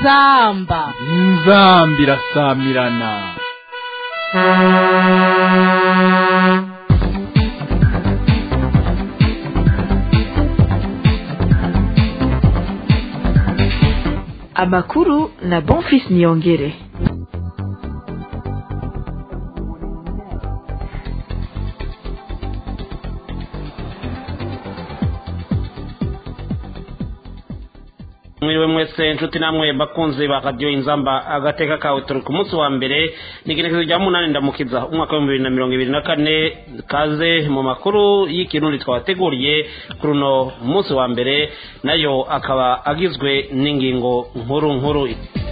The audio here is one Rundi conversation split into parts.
inzamba inzamba irasamirana amakuru na bonfis niyongere mwiriwe mwese inshuti namwe bakunzi ba radiyo inzamba agateka kawe turi ku munsi wa mbere ni igenekezo rya munani ndamukiza umwaka w'ibihumbi bibiri na mirongo ibiri na kane kaze mu makuru y'ikirundi twabateguriye kuri uno munsi wa mbere nayo akaba agizwe n'ingingo nkuru nkuru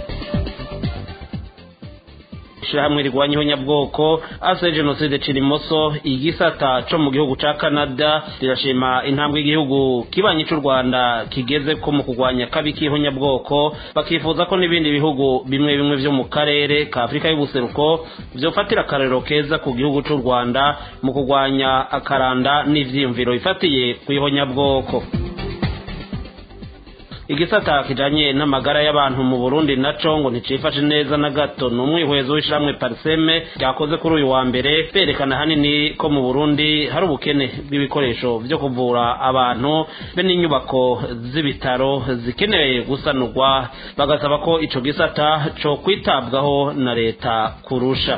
ishyirahamwe rirwanya ihonyabwoko ase jenoside cirimoso igisata co mu gihugu ca canada rirashima intambwe igihugu kibanyi c'u rwanda kigeze ko mu kurwanya kabi k'ihonyabwoko bakifuza ko n'ibindi bihugu bimwe bimwe vyo mu karere ka afurika y'ubuseruko vyofatira akarorero keza ku gihugu c'u rwanda mu kurwanya akaranda n'ivyiyumviro bifatiye kw'ihonyabwoko igisata kijanye n'amagara y'abantu mu Burundi naco ngo nticifashe neza na gato ni umwihwezo w'ishiramwe Parseme ryakoze kuri uyu wa mbere berekana hanini ko mu Burundi hari ubukene bw'ibikoresho vyo kuvura abantu be n'inyubako z'ibitaro zikenewe gusanurwa bagasaba ko ico gisata co kwitabwaho na leta kurusha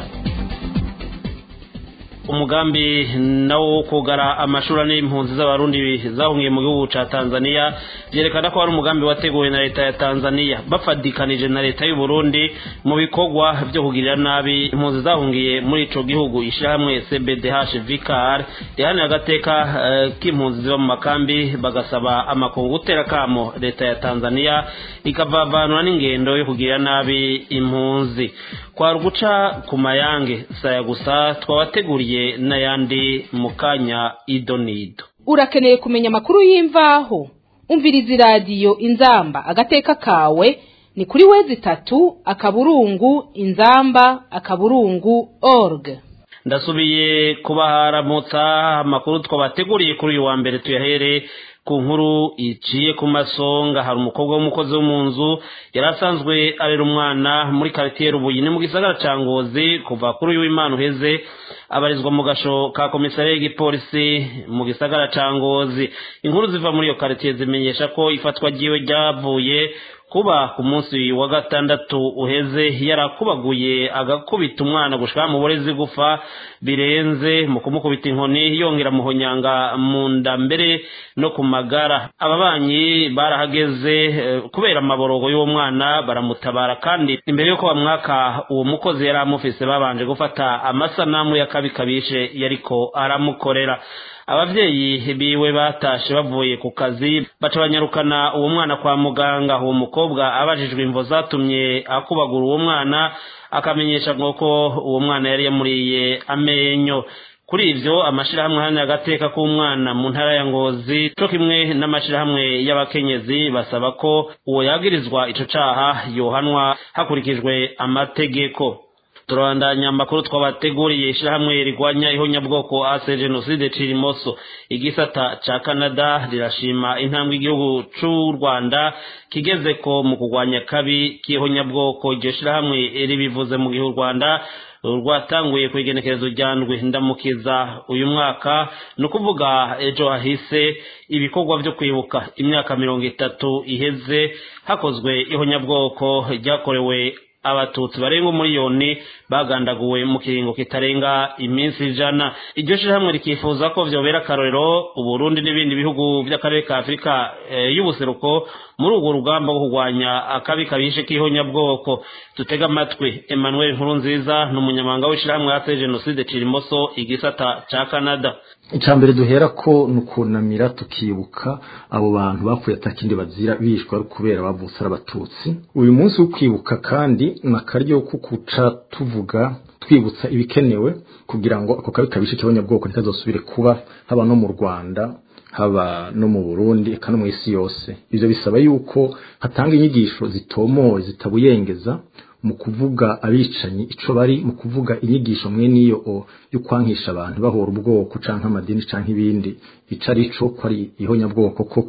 umugambi nawo wo kugara amashuri n'impunzi z'abarundi zahungiye mu gihugu ca Tanzania vyerekana ko ari umugambi wateguwe na leta ya Tanzania bafadikanije na leta y'u Burundi mu bikorwa vyo kugirira nabi impunzi zahungiye muri ico gihugu ishyirahamwe CBDH Vicar rihanira agateka uh, k'impunzi ziba mu makambi bagasaba amakungu gutera kamo leta ya Tanzania ikavavanura n'ingendo yo kugirira nabi impunzi kwari guca ku mayange saya gusa twabateguriye n'ayandi mu kanya ido n'ido urakeneye kumenya amakuru y'imvaho umviriza iradiyo inzamba agateka kawe ni kuri wezi itatu akaburungu inzamba akaburungu org ndasubiye kubaharamutsa amakuru twabateguriye kuri uyu wa mbere tuyahere ku nkuru iciye ku masonga hari umukobwa w'umukozi wo mu nzu yari asanzwe arera umwana muri karitiye rubuye ni mu gisagara ca ngozi kuva kuri uyu w'imana uheze abarizwa mu gasho ka komisariya y'igipolisi mu gisagara ca ngozi inkuru ziva muri iyo karitiye zimenyesha ko ifatwa ryiwe ryavuye kuba ku munsi wa gatandatu uheze yarakubaguye agakubita umwana gushika mu burezi gufa birenze mu kumukubita inkoni yongera muhonyanga mu nda mbere no ku magara ababanyi barahageze kubera amaborogo y'uwo mwana baramutabara kandi imbere y'uko bamwaka uwo mukozi yari amufise babanje gufata amasanamu y'akabi kabishe yariko aramukorera abavyeyi biwe batashe bavuye ku kazi baca banyarukana uwo mwana kwa muganga uwo mukobwa abajijwe imvo zatumye akubagura uwo mwana akamenyesha ngo ko uwo mwana yari yamuriye amenyo kuri ivyo amashirahamwe hano agateka k'umwana mu ntara ya ngozi co kimwe n'amashirahamwe y'abakenyezi basaba ko uwo yagirizwa ico caha yohanwa hakurikijwe amategeko turabandanya amakuru twabateguriye ishyirahamwe rigwanya ihonyabwoko ase jenoside cirimoso igisata ca canada rirashima intambwe igihugu c'u rwanda kigeze ko mu kurwanya kabi k'ihonyabwoko iryo shyirahamwe ribivuze mu gihe u rwanda rwatanguye ku igenekerezo rya ndwi ndamukiza uyu mwaka ni ukuvuga ejo hahise ibikorwa vyo kwibuka imyaka mirongo itatu iheze hakozwe ihonyabwoko ryakorewe abatutsi barenga umuriyoni bagandaguwe mu kiringo kitarenga iminsi ijana iryo shirahamwe rikifuza ko vyobera akarorero uburundi n'ibindi bihugu vy'akarere ka afurika e, y'ubuseruko muri urwo rugamba rwo kurwanya akabi kabishe k'ihonyabwoko dutega amatwi emmanuel nkurunziza ni umunyamabanga w'ishirahamwe hase jenoside cirimoso igisata ca canada icambere duhera ko ni ukunamira tukibuka abo bantu bapfuye atakindi bazira bishwe ari kubera bavutse ari abatutsi uyu munsi wo kwibuka kandi ni akaryo ko kuca tuvuga twibutsa ibikenewe kugira ngo ako kabi kabishe k'abanyabwoko ntikazosubire kuba haba no mu rwanda haba no mu burundi eka no mu isi yose ivyo bisaba yuko hatanga inyigisho zitomoye zitabuyengeza mu kuvuga abicanyi ico bari mu kuvuga inyigisho mwe niyo yo kwankisha abantu bahora ubwoko canke amadini canke ibindi ico ari co ko ari ihonyabwoko koko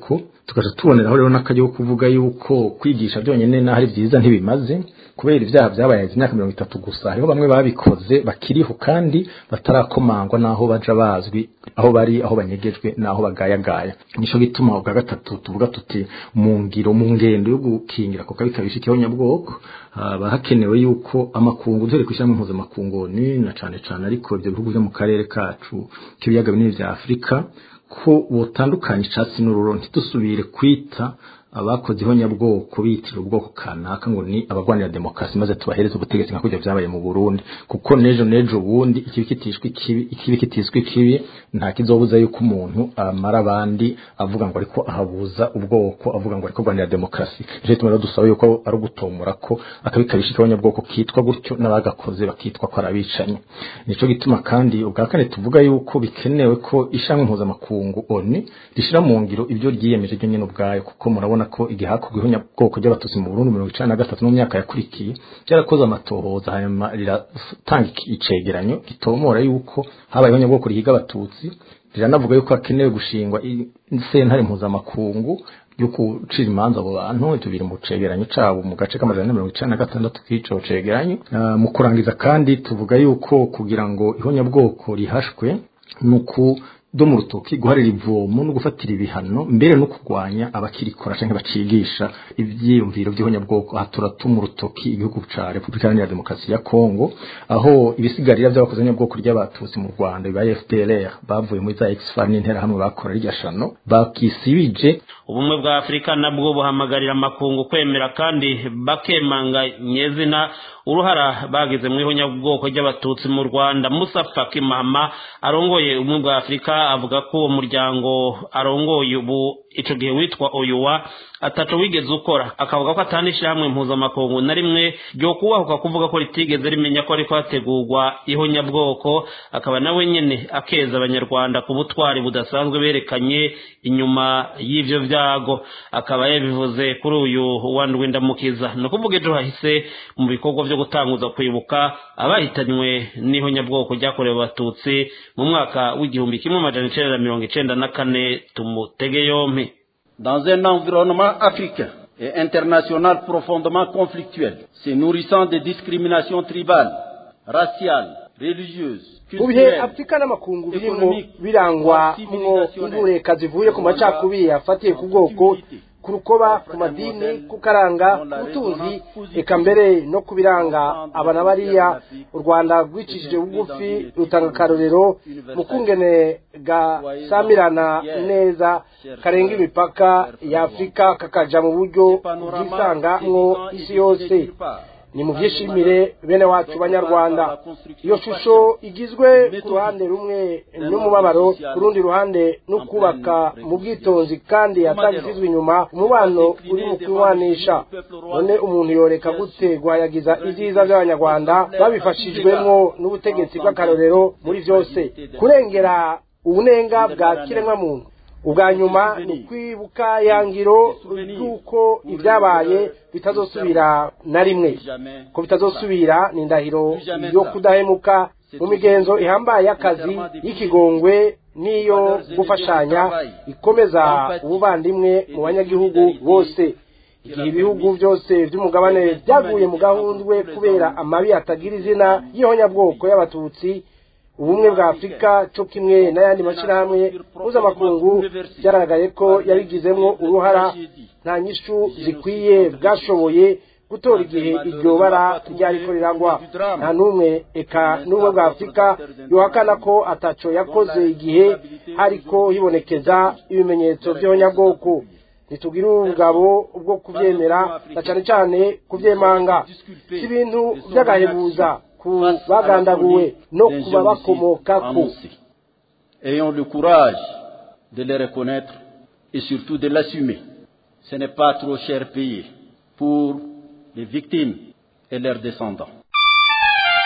tukaja tuboneraho rero n'akaryo ko kuvuga yuko kwigisha byonyine naho ari byiza ntibimaze kubera ibyaha byabaye imyaka mirongo itatu gusa hariho bamwe babikoze bakiriho kandi batarakomangwa n'aho baja bazwi aho bari aho banyegejwe n'aho bagayagaya nico gituma ubwa gatatu tuvuga tuti mu ngiro mu ngendo yo gukingira ko kabi kabisha ikihonyabwoko haba hakenewe yuko amakungu duhere kwishyira mu mpuzamakungu ni na cane cane ariko ibyo bihugu byo mu karere kacu k'ibiyaga binini vya afurika ko butandukanye icatsi n'ururo ntidusubire kwita abakoze ihonyabwoko bitira ubwoko kanaka ngo ni abagwanira demokarasi maze tubahereze ubutegetsi nka kujya byabaye mu Burundi kuko nejo nejo ubundi ikibi kitishwe ikibi ikibi kitishwe ikibi nta kizobuza yuko umuntu amara abandi avuga ngo ariko ahabuza ubwoko avuga ngo ariko gwanira demokarasi je tumara dusaba yuko ari ugutomora ko akabi kabisha ihonyabwoko kitwa gutyo n'abagakoze bakitwa ko arabicanye nico gituma kandi ubwa kane tuvuga yuko bikenewe ko ishamwe mpuzamakungu oni rishira mu ngiro ibyo ryiyemeje ryo nyene ubwayo kuko murabona ko igihe hakorwa ihonyabwoko ry'abatutsi mu Burundi mirongo icenda na gatatu mu myaka yakurikiye byarakoze amatohoza hanyuma riratanga icegeranyo gitomora yuko habaye ihonyabwoko rihiga abatutsi riranavuga yuko hakenewe gushingwa sentare mpuzamakungu yo gucira imanza abo bantu ibyo biri mu cegeranyo cabo mu gace k'amajana mirongo icenda na gatandatu k'ico cegeranyo uh, mu kurangiza kandi tuvuga yuko kugira ngo ihonyabwoko rihashwe nuku do mu rutoki guharira ivomo no gufatira ibihano mbere no kurwanya abakirikora canke bacigisha ivyiyumviro by'ihonyabwoko aha turatuma urutoki igihugu ca Repubulika Iharanira Demokarasi ya Kongo aho ibisigarira by'abakoze ihonyabwoko ry'abatutsi mu Rwanda bibaye FPLR bavuye muri za XFAR n'intera hamwe bakora rirya shano bakisibije ubumwe bwa afurika nabwo buhamagarira amakungu kwemera kandi bakemanga nyezina uruhara bagize mu ihonyabwoko ry'abatutsi mu rwanda musa faki mahama arongoye ubumwe bwa afurika avuga ko uwo muryango arongoye ubu ico gihe witwa oyuwa ataco wigeze ukora akavuga ko atanisha hamwe mpuzamakungu na rimwe ryo kubahuka kuvuga ko ritigeze rimenya ko ariko hategurwa ihonyabwoko akaba nawe nyene akeza abanyarwanda ku butwari budasanzwe berekanye inyuma y'ivyo vyago akaba yabivuze kuri uyu wa ndwindamukiza ni ukuvuga ejo hahise mu bikorwa vyo gutanguza kwibuka abahitanywe n'ihonyabwoko ryakorewe abatutsi mu mwaka w'igihumbi kimwe amajana icenda na mirongo icenda na kane tumutege yompi dans un environnement africain et international profondément conflictuel, se nourrissant de discriminations tribales, raciales, religieuses, mu bihe afurika n'amakungu birimo birangwa mwo intureka zivuye ku macakubiri afatiye ku bwoko ku rukoba ku madini ku karanga ubutunzi eka mbere no ku biranga abana bariya u rwanda rwicishije bugufi rutanga akarorero mu kungene gasamirana neza karenga imipaka ya afurika kakaja mu buryo bwisangamwo isi yose ni mu byishimire bene wacu banyarwanda iyo shusho igizwe ku ruhande rumwe n'umubabaro ku rundi ruhande no kubaka mu bwitonzi kandi atagisizwe inyuma umubano uri mu kunywanisha none umuntu yoreka gute guhayagiza ibyiza by'abanyarwanda babifashijwemo n'ubutegetsi bw'akarorero muri byose kurengera ubunenga bwa kiremwamuntu ubwa nyuma ni ukwibuka yangiro ry'uko ibyabaye bitazosubira na rimwe ko bitazosubira ni indahiro yo kudahemuka mu migenzo ihambaye y'akazi y'ikigongwe n'iyo gufashanya ikomeza ubuvandimwe mu banyagihugu bose igihe ibihugu byose by'umugabane byaguye mu gahundwe kubera amabi atagira izina y'ihonyabwoko y'abatutsi ubumwe bwa afurika cyo kimwe n'ayandi mashyirahamwe mpuzamakungu byaragaragaye ko yabigizemo uruhara nta nyishu zikwiye bwashoboye gutora igihe iryo bara ryariko riragwa nta n'umwe eka n'ubumwe bwa afurika yohakana ko ataco yakoze igihe hariko hibonekeza ibimenyetso by'ihonyabwoko ntitugire ubugabo bwo kubyemera na cyane cyane kubyemanga si ibintu by'agahebuza ku bagandaguwe no kuba bakomokako ayons le courage de les reconnaître et surtout de l'assumer ce n'est pas trop cher payé pour les victimes et leurs descendants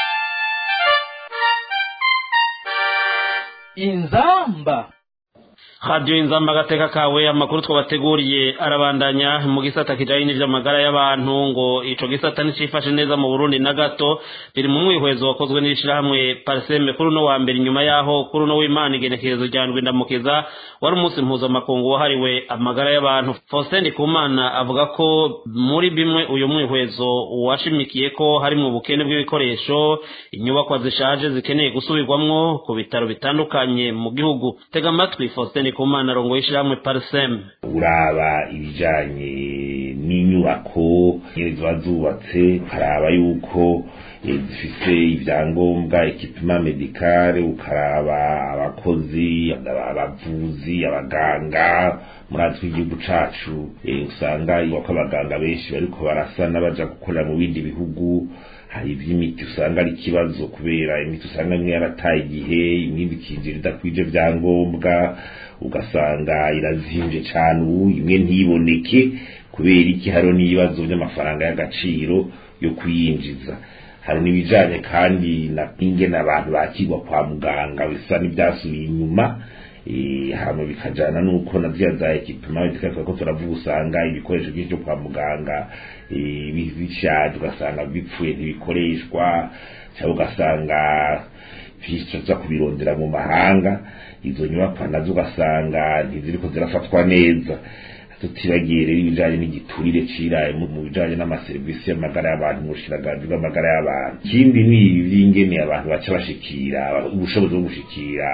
inzamba radiyo inzamba agateka kawe amakuru twabateguriye arabandanya mu gisata kijanye n'ivy'amagara y'abantu ngo ico gisata nticifashe neza mu burundi na gato biri mu mwihwezo wakozwe n'ishirahamwe parseme kuri uno wa mbere inyuma yaho kuri uno w'imana igenekerezo rya ndwi ndamukiza wari umunsi mpuzamakungu wahariwe amagara y'abantu faustin ndikumana avuga ko muri bimwe uyu mwihwezo washimikiye ko harimwo ubukene bw'ibikoresho inyubakwa zishaje zikeneye gusubirwamwo ku bitaro bitandukanye mu gihugu tega amatwi faustin ndikumana arongo y'ishirahamwe parseme uraba ibijanye n'inyubako nyene ziba zubatse ukaraba yuko zifise ibyangombwa ekipima medikale ukaraba abakozi abavuzi abaganga muri igihugu cacu usanga ko abaganga benshi bariko barasa n'abaja gukorera mu bindi bihugu hari iby'imiti usanga ari ikibazo kubera imiti usanga imwe yarataye igihe imwe ikinjira idakwije byangombwa ugasanga irazimvye cane ubu imwe ntiboneke kubera iki hariho n'ibibazo by'amafaranga y'agaciro yo kuyinjiza hari n'ibijanye kandi na ingene abantu bakirwa kwa muganga bisa n'ibyasubiye inyuma hama bikajana nuko na ziriya za ekipima zikatwa ko turavuga usanga ibikoresho byinshi byo kwa muganga bishaje ugasanga bipfuye ntibikoreshwa cyangwa ugasanga biza kubirondera mu mahanga izo nyubakwa nazo ugasanga ntiziriko zirafatwa neza tutibagiye rero ibijanye n'igiturire ciraye mu bijanye n'amaserivisi y'amagara y'abantu mu bushiragazi bw'amagara y'abantu ikindi ni ibi vy'ingene abantu baca bashikira ubushobozi bwo gushikira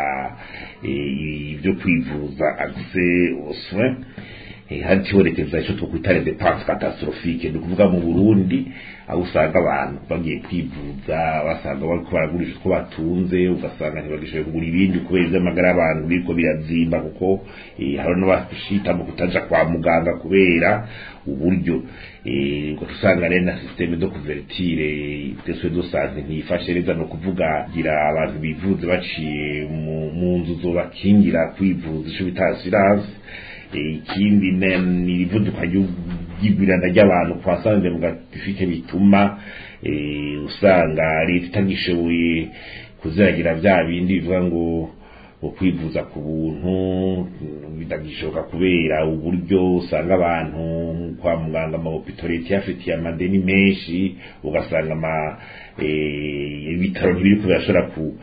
ibyo kwivuza accès aux soins hatibonekeza ico twokwita les dépenses catastrophiques ni ukuvuga mu burundi aho usanga abantu bagiye kwivuza basanga bariko baragurisha utwo batunze ugasanga ntibagishoboye kugura ibindi kubera ivy'amagara y'abantu biriko birazimba kuko hari n'abashita mu kutaja kwa muganga kubera uburyo ngo usanga rero na systeme de couverture deswe do santé ntiyifashe neza no kuvuga gira abantu bivuze baciye mu nzu zobakingira kwivuza ico bita assurance ikindi ni irivuduka ry'igwirana ry'abantu kwa sanze mu gatifike bituma usanga leta itagishoboye kuziragira bya bindi bivuga ngo ngo kwivuza ku buntu bitagishoboka kubera uburyo usanga abantu kwa muganga amahopito leta iyafitiye amadeni menshi ugasanga ama ibitaro ntibiri kubirashobora ku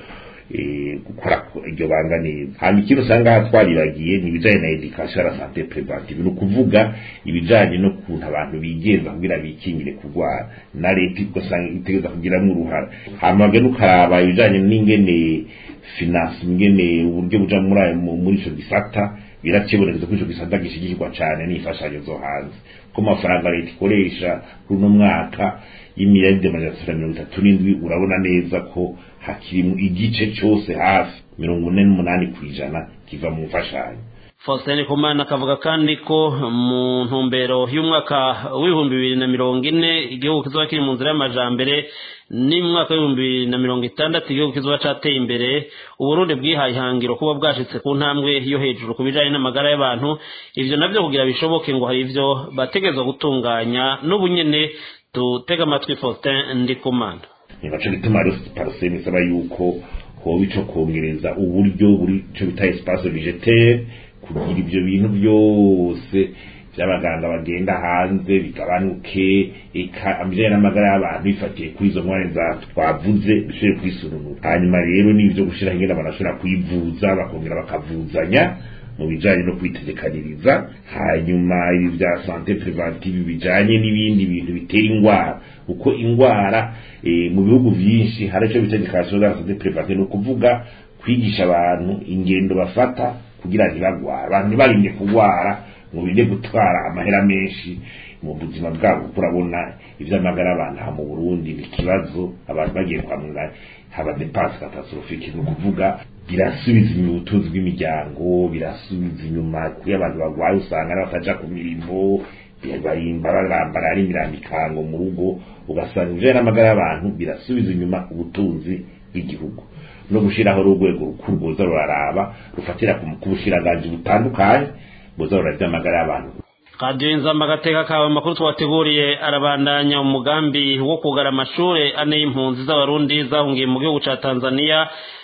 gukora iryo banga neza hanyuma ikindi usanga twaribagiye ni ibijanye na education la santé préventive ni ukuvuga ibijanye no kuntu abantu bigenza kugira bikingire kurwara na leta ugasanga itegereza kugiramwo uruhara hanyuma gene ukaraba ibijanye n'ingene finance ingene uburyo buja muri ayo muri ico gisata birakibonekeza ko ico gisata gishigikirwa cane n'imfashanyo zo hanze ko amafaranga leta ikoresha kuri uno mwaka y'imiliyaride amajana atatu na mirongo itatu n'indwi urabona neza ko hakiri igice cyose hafi mirongo ine n'umunani ku ijana kiva mu mfashanyo faustin kumana akavuga kandi ko mu ntumbero y'umwaka w'ibihumbi bibiri na mirongo ine igihugu kizoba kiri mu nzira y'amajambere n'umwaka w'ibihumbi bibiri na mirongo itandatu igihugu kizoba cateye imbere uburundi bwihaye ihangiro kuba bwashitse ku ntambwe yo hejuru ku bijanye n'amagara y'abantu ivyo navyo kugira bishoboke ngo hari ivyo bategerezwa gutunganya n'ubu nyene tutega amatwi faustin ndikumana ni naco gituma rero paraseme isaba yuko hoba ico kongereza uburyo buri ico bita espace végétaire kugira ivyo bintu byose by'abaganga bagenda hanze bigabanuke eka amijanye n'amagara y'abantu bifatiye kuri izo ngwara za twavuze bishobore kwisununura hanyuma rero n'ivyo gushiraho ingene abantu bashobora kwivuza bakongera bakavuzanya mu bijanye no kwitegekaniriza hanyuma ibi bya sante preventive bijanye n'ibindi bintu bitera ingwara uko ingwara e, mu bihugu vyinshi hari ico bita education za sante preventive ni ukuvuga kwigisha abantu ingendo bafata kugira ntibagwara abantu ntibarimye kugwara ngo binde gutwara amahera menshi mu buzima bwabo kuko urabona ivy'amagara abantu aha mu burundi ni ikibazo abantu bagiye kwa muganga haba depanse catastrophique ni ukuvuga birasubiza inyuma ubutunzi bw'imiryango birasubiza inyuma kuri abantu bagwaye usanga n'abataja ku mirimo barimba barambara ari imirambikango mu rugo ugasanga ibijanye n'amagara y'abantu birasubiza inyuma ubutunzi bw'igihugu no gushiraho urwego rukuru rwoza ruraraba rufatira ku bushiranganje butandukanye boza rurarya amagara y'abantu radiyo inzamba agateka kawe amakuru twateguriye arabandanya umugambi wo kugara amashuri ane y'impunzi z'abarundi zahungiye mu gihugu ca tanzania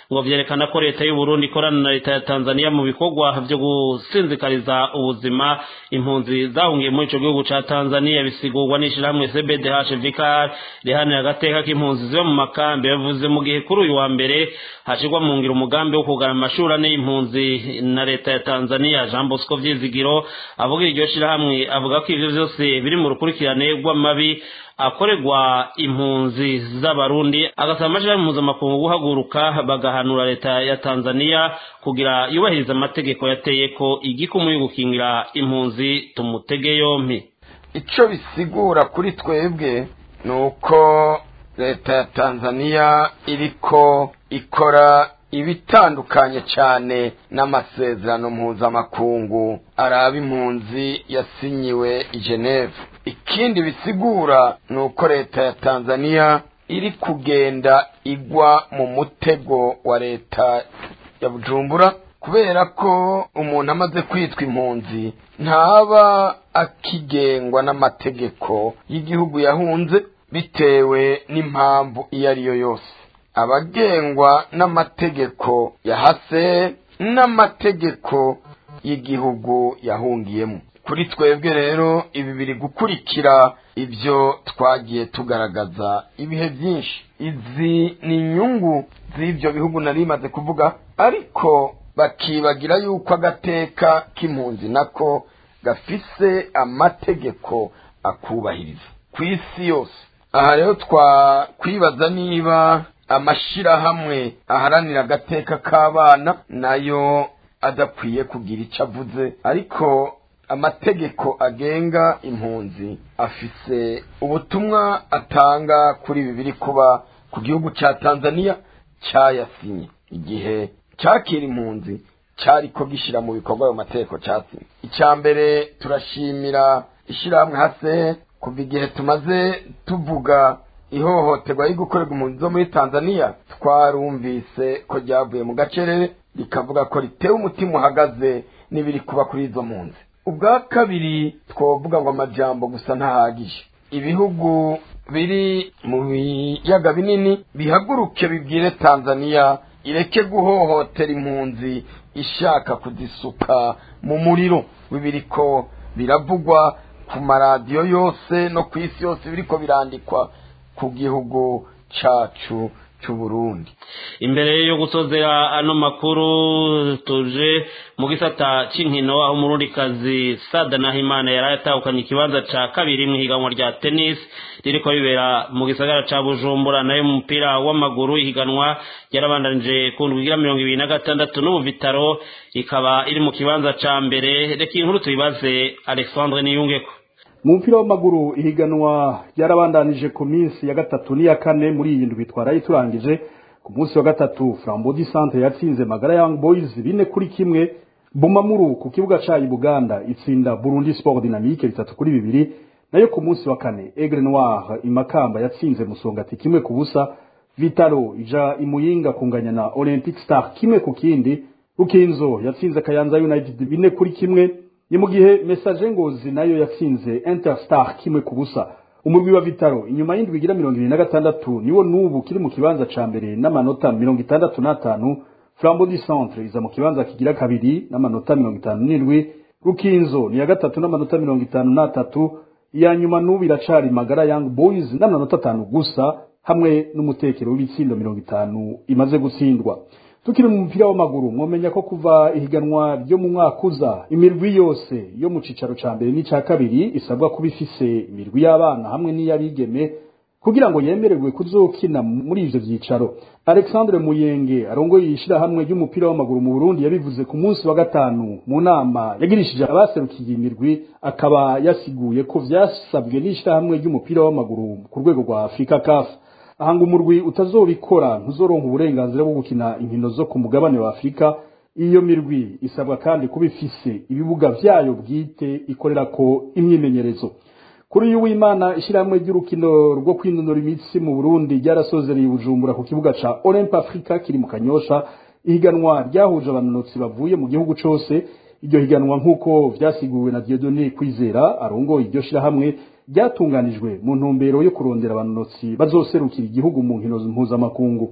ngo vyerekana ko leta y'u Burundi ikorana na leta ya Tanzania mu bikorwa vyo gusinzikariza ubuzima impunzi zahungiye muri ico gihugu ca Tanzania bisigurwa n'ishirahamwe CBDH Vicar rihanira agateka k'impunzi ziba mu makambi yavuze mu gihe kuri uyu wa mbere hashirwa mu ngiro umugambi wo kugana amashuri ane y'impunzi na leta ya Tanzania Jean Bosco Vyizigiro avuga iryo shirahamwe avuga ko ivyo vyose biri mu rukurikirane rw'amabi akorerwa impunzi z'abarundi agasaba amashirahamwe mpuzamakungu guhaguruka bagahanura leta ya Tanzania kugira yubahiriza amategeko yateye ko igikumu yo gukingira impunzi tumutege yompi ico bisigura kuri twebwe ni uko leta ya tanzania iriko ikora ibitandukanye cyane n'amasezerano mpuzamakungu araba impunzi yasinyiwe i geneve ikindi bisigura ni uko leta ya tanzania iri kugenda igwa mu mutego wa leta ya bujumbura kubera ko umuntu amaze kwitwa impunzi ntaba akigengwa n'amategeko y'igihugu yahunze bitewe n'impamvu iyo ari yo yose abagengwa n'amategeko yahase n'amategeko y'igihugu yahungiyemo kuri twebwe rero ibi biri gukurikira ibyo twagiye tugaragaza ibihe byinshi izi ni inyungu z'ibyo bihugu nari bimaze kuvuga ariko bakibagira yuko agateka k'impunzi nako gafise amategeko akubahiriza ku isi yose aha rero twakwibaza niba amashirahamwe aharanira agateka k'abana nayo adakwiye kugira icyo avuze ariko amategeko agenga impunzi afise ubutumwa atanga kuri ibi biri kuba ku gihugu cya tanzania cyayasinye igihe cyakira impunzi cyariko gishyira mu bikorwa ayo mategeko cyasinye icya mbere turashimira ishyirahamwe hase kuva igihe tumaze tuvuga ihohoterwa riri gukorerwa impunzi zo muri tanzania twarumvise ko ryavuye mu gacerere rikavuga ko ritewe umutima uhagaze n'ibiri kuba kuri izo mpunzi ubwa kabiri twavuga ngo amajambo gusa ntahagije ibihugu biri mu biyaga binini bihaguruke bibwire tanzania ireke guhohotera impunzi ishaka kuzisuka mu muriro w'ibiriko biravugwa ku maradiyo yose no ku isi yose biriko birandikwa ku gihugu cacu c'uburundi imbere yo gusozera ano makuru tuje mu gisata c'inkino aho umurundikazi sada nahimana yari yatahukanye ikibanza ca kabiri mu higanwa rya tennis ririko ribera mu gisagara ca bujumbura nayo mu mupira w'amaguru ihiganwa ryarabandanije ku ndwi igira mirongo ibiri na gatandatu no mu bitaro ikaba iri mu kibanza ca mbere reka inkuru tuyibaze alexandre niyungeko mu mupira w'amaguru ihiganwa ryarabandanije ku minsi ya gatatu n'iya kane muri iyi ndwi twaraye turangije ku munsi wa gatatu frambodi centre yatsinze magara young boys bine kuri kimwe bumamuru ku kibuga cayi buganda itsinda burundi sport dynamique bitatu kuri bibiri nayo ku munsi wa kane aigle noir imakamba yatsinze musongati kimwe ku busa vitalo ija imuyinga kunganya na olympic star kimwe ku kindi rukinzo yatsinze kayanza united bine kuri kimwe ni mu gihe message ngozi nayo yatsinze interstar kimwe ku busa umurwi wa vitaro inyuma y'indwi igira mirongo ibiri na gatandatu niwo n'ubu kiri mu kibanza ca mbere n'amanota mirongo itandatu n'atanu flambo du centre iza mu kibanza kigira kabiri n'amanota mirongo itanu n'indwi rukinzo ni iya gatatu n'amanota mirongo itanu n'atatu iya nyuma n'ubu iracari magara young boys n'amanota atanu gusa hamwe n'umutekero w'ibitsindo mirongo itanu imaze gutsindwa tukiri mu mupira w'amaguru mwomenya ko kuva ihiganwa ryo mu mwaka uza imirwi yose yo mu cicaro ca mbere n'ica kabiri isabwa kuba ifise imirwi y'abana hamwe n'iy'abigeme kugira ngo yemererwe kuzokina muri ivyo vyicaro alexandre muyenge arongoye ishirahamwe ry'umupira w'amaguru mu burundi yabivuze ku munsi wa gatanu mu nama yagirishije abaserukiye imirwi akaba yasiguye ko vyasabwe n'ishirahamwe ry'umupira w'amaguru ku rwego rwa afurika kafu ahanga umurwi utazobikora ntuzoronka uburenganzira bwo gukina inkino zo ku mugabane wa afurika iyo mirwi isabwa kandi kuba ifise ibibuga vyayo bwite ikorerako imyimenyerezo kuri uyu w'imana ishyirahamwe ry'urukino rwo kwinonora imitsi mu burundi ryarasozereye bujumbura ku kibuga ca olympe africa kiri mu kanyosha ihiganwa ryahuje abanonotsi bavuye mu gihugu cose iryo higanwa nk'uko vyasiguwe na diodone kwizera arongoye iryo shirahamwe ryatunganijwe mu ntumbero yo kurondera abanonotsi bazoserukira igihugu mu nkino mpuzamakungu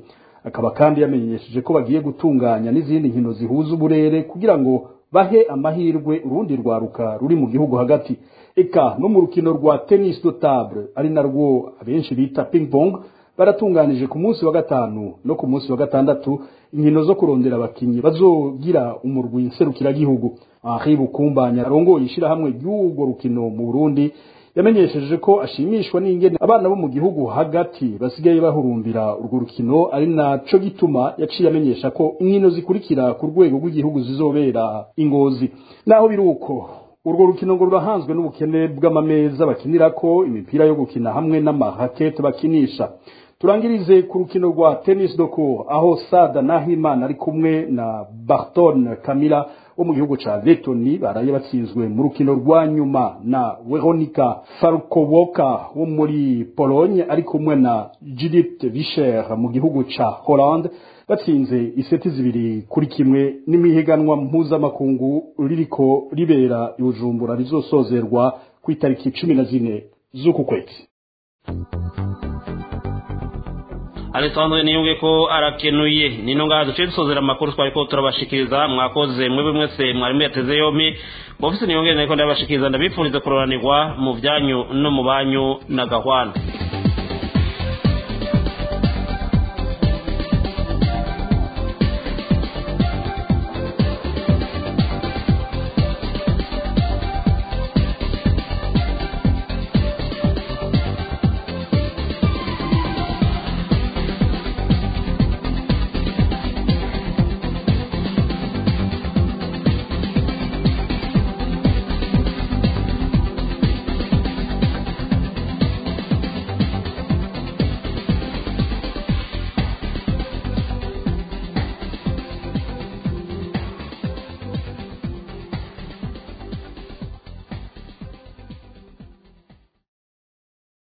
akaba kandi yamenyesheje ko bagiye gutunganya n'izindi nkino zihuza uburere kugira ngo bahe amahirwe urundi rwaruka ruri mu gihugu hagati eka no mu rukino rwa tennis de table ari narwo abenshi bita ping pong baratunganije ku munsi wa gatanu no ku munsi wa gatandatu inkino zo kurondera abakinyi bazogira umurwi nserukiragihugu Henri Bukumbanya arongoye ishirahamwe ry'urwo rukino mu Burundi yamenyesheje ko ashimishwa n'ingene abana bo mu gihugu hagati basigaye bahurumbira urwo rukino ari naco gituma yaciye amenyesha ko inkino zikurikira ku rwego rw'igihugu zizobera ingozi naho biri uko urwo rukino ngo rurahanzwe n'ubukene bw'amameza bakinirako imipira yo gukina hamwe n'amahakete bakinisha turangirize ku rukino rwa tennis de cour aho sada nahimana ari kumwe na barton kamila wo mu gihugu ca letoni baraye batsinzwe mu rukino rwa nyuma na veronica farkowoka wo muri pologne ari kumwe na judith vischer mu gihugu ca hollande batsinze iseti zibiri kuri kimwe n'imihiganwa mpuzamakungu ririko ribera i bujumbura rizosozerwa ku itariki cumi na zine z'uku kwezi alessandro niyunge ko arakenuye nino ngaha duce dusozera amakuru twari ko turabashikiriza mwakoze mwebwe mwese mwarimu yateze yompi bofise niyongere nariko ndabashikiriza ndabifuriza kuroranirwa mu byanyu no mu banyu na gahwana